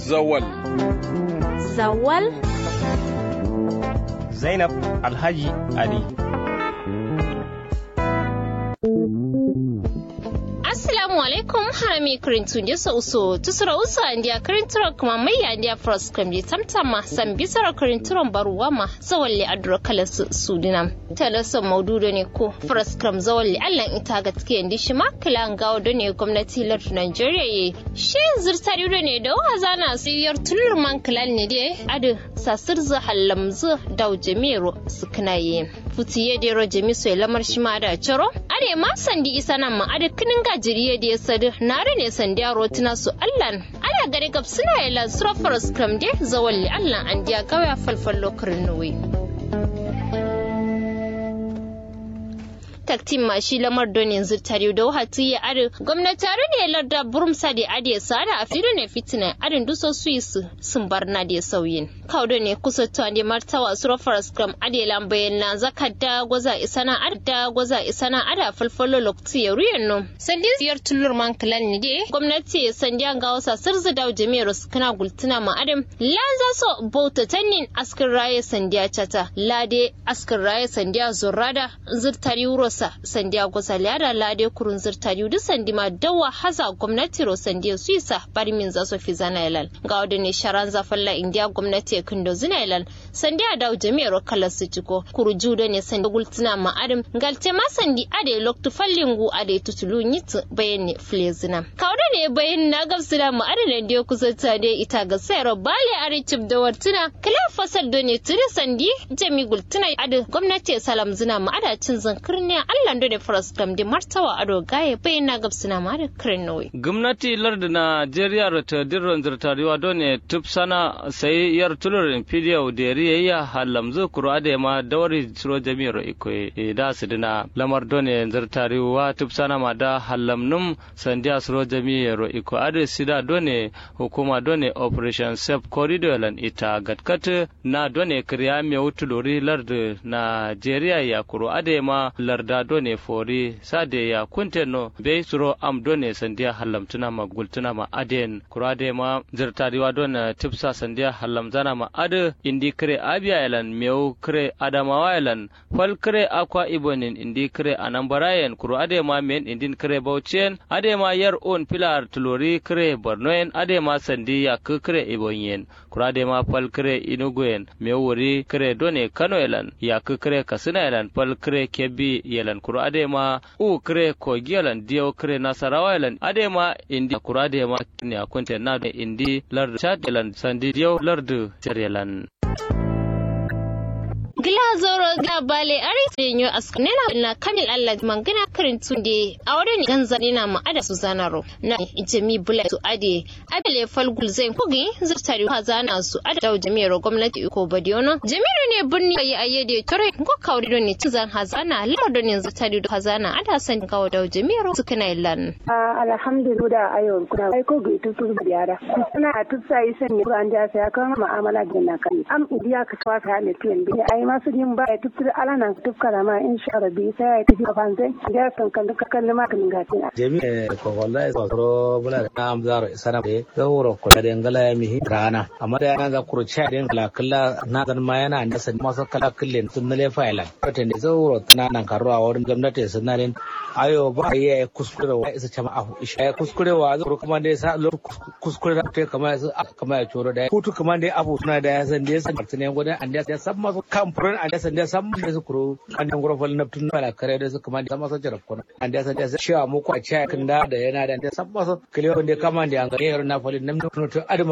Zawal. Zawal? Zainab Alhaji Ali. assalamu alaikum harami kirintu ndi so uso tusura uso andia kirinturo kuma mai andia frost kambi tamtama san bisara kirinturo baruwa ma zawalli adro kala su sudina talasa maududo ne ko frost kam zawalli allan ita ga tike ndi shi ma kala ngawo do ne gwamnati lar Nigeria ye shi zurtari do ne da wazana siyar tulur man kalan ne de adu sasir za hallamzu daw jemiro suknaye futiye de ro jemiso lamar shi ma da charo are ma sandi isa nan ma adu kinin gajiriye da ya sadu nare ne sandi a rotina su allan ana gare gab suna yi lansura scrum de zawalli allan an diya gawaya falfal lokarin nuwe taktin ma shi lamar don yanzu tare da wahati ya are gwamnati ne larda burumsa da ade sada a fido ne fitina adin duso swiss sun bar na da sauyin kaudo ne kusa to ne martawa su rafar scrum ade lambayen na zakadda gwaza isana adda gwaza isana ada falfalo lokti ya ruyan no sandi siyar tulur man kalan ne de gwamnati sandi an ga wasa sirzi da jami'ar su kana gultuna ma adam lanza so bauta tannin askin raye sandiya chata lade askin raye sandiya zurrada zurtari wuro sa sandiya gosa liada lade kurun zirtari duk sandi ma dawa haza gwamnati ro sandiya suisa bari min za su fi zana ilal ga wadda ne sharan zafalla indiya gwamnati ya kindo zina ilal sandiya da jami'ar kala su ciko kuru judo ne sandi gultuna ma adam galte ma sandi ade loktu fallingu ade tutulu nyitu bayan ne flezina kawda ne bayan na gabsina ma ade da kusa ta ne ita ga sayar bale are cip da wartuna kala fasal do ne tuni sandi jami gultuna ade gwamnati salam zina ma ada cin zankirniya Allah da faras kam da martawa ado gaye bayan na gabsina ma da kirnowi. Gwamnati larda Najeriya ta dirron zirtariwa don ne tupsana sai yar tulurin fidiyo da riya halamzu kuro ade ma dawari suro jami'ar iko da su dina lamar don ne zirtariwa tupsana ma da halamnum sandiya suro jami'ar iko ade sida don ne hukuma don ne operation safe corridor lan ita gatkat na don ne kiriya mai wutulori larda Najeriya ya kuro ade ma larda done fori sade ya kunteno be suro am done sandiya hallamtuna ma gultuna ma aden kurade ma zirtariwa don tipsa sandiya hallamzana ma ade indi kre abiya elan meu kre adamawa elan fal kre akwa ibonin indi kre anambarayen kuro ade ma men indin kre bauchen ade ma yar on pilar tulori kre bornoen ade ma sandiya ku kre ibonyen kurade ma fal kre inugoyen meu wuri kre done kano elan ya ku kre kasina elan fal kre kebbi yelan kuro adema u kre ko giyalan diyo kre nasarawa yelan adema indi kuro adema ne akunte na indi lardu chad yelan sandi diyo lardu yelan gila zoro gila bale ari tenyo askanena na kamil allah mangana karin tunde a wurin ganza na ma ada su zanaro na jami bula su ade abele falgul zai kugi zirtari ha zana su ada da jami'ar gwamnati iko badiono jami'ar ne birni ayi ayyade tore ko kawri don ne tizan hazana lamar don yanzu tari da hazana ada san kawo da jami'ar su kana illan alhamdulillah ayo kuna ai ko ga tutu biyara kuna tutsa yi sanya an da sai kan ma'amala da na kai am idiya ka tawa ka ne tiyan bi ai masu yin ba ya tutu alana tukara ma insha Allah bi sai ya tafi ban zai da kan kan duka kan ma kan gatin jami'a ko wallahi ko bula da am zaro sana be zawro ko da ngala ya mi rana amma da yana za ku rucha da ngala kala na dan ma yana da san masu kala kullen sun nale fa'ila ta ne zawro tana nan karuwa wurin gwamnati sun nan ayo ba ya kuskure wa isa jama'a isha ya kuskure wa zuru kuma da sa kuskure da ta kama ya kama ya coro da hutu kuma da abu suna da ya san da ya san martini gudan an da ya san masu kamfurin an da san da ya san da su kuro an da gurfal na tun na kare da su kuma da masu jarab kuna an da san da ya cewa muku a cewa kan da da yana da san masu kiliyo da kama da an ga yaro na falin nan to adama